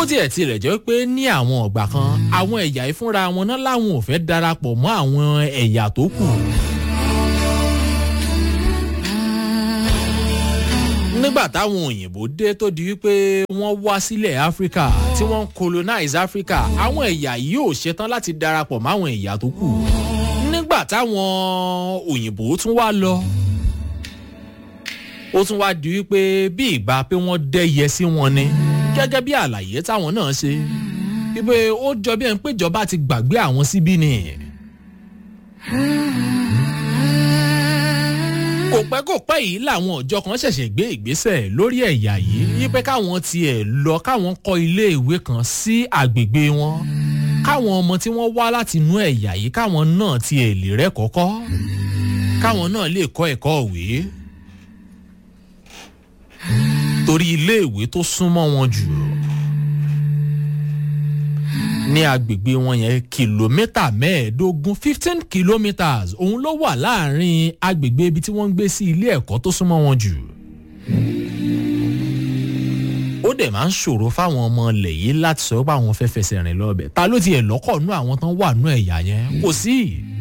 bó tiẹ̀ tilẹ̀ jẹ́ pé ní àwọn ọ̀gbà kan àwọn ẹ̀yà ìfúnra wọn náà láwọn ò fẹ́ darapọ̀ mọ́ àwọn ẹ̀yà tó kù. nígbà táwọn òyìnbó dé tó di wípé wọ́n wá sílẹ̀ áfíríkà tí wọ́n ń colonize áfíríkà àwọn ẹ̀yà yìí ò ṣetán láti darapọ̀ máwọn ẹ̀yà tó kù nígbà táwọn òyìnbó tún wá lọ ó tún wá di wípé bí ìgbà pé wọ́n dẹ́yẹ sí wọn ni gẹ́gẹ́ bí àlàyé táwọn náà ṣe wípé ó jọ bí ẹni pé ìjọba ti gbàgbé àwọn síbí ni. kò pẹ́ kò pẹ́ yìí làwọn ọ̀jọ́ kan ṣẹ̀ṣẹ̀ gbé ìgbésẹ̀ lórí ẹ̀yà yìí wípé káwọn tiẹ̀ lọ káwọn kọ́ ilé ìwé kan sí àgbègbè wọn káwọn ọmọ tí wọ́n wá láti inú ẹ̀yà yìí káwọn náà tiẹ̀ lè rẹ́kọ̀ọ́kọ́ káwọn náà lè kọ́ ẹ̀kọ́ òwe torí iléèwé tó súnmọ́ wọn jù ní agbègbè wọn yẹn kìlómítà mẹ́ẹ̀ẹ́dógún fifteen kilometres òun ló wà láàrin agbègbè ibi tí wọ́n ń gbé sí ilé ẹ̀kọ́ tó súnmọ́ wọn jù. ó dẹ̀ máa ń ṣòro fáwọn ọmọ ilẹ̀ yìí láti sọ pé àwọn fẹ́ fẹsẹ̀ rìn lọ́bẹ̀ ta ló tiẹ̀ lọ́kọ̀ nú àwọn tán wà nú ẹ̀yà yẹn kò sí.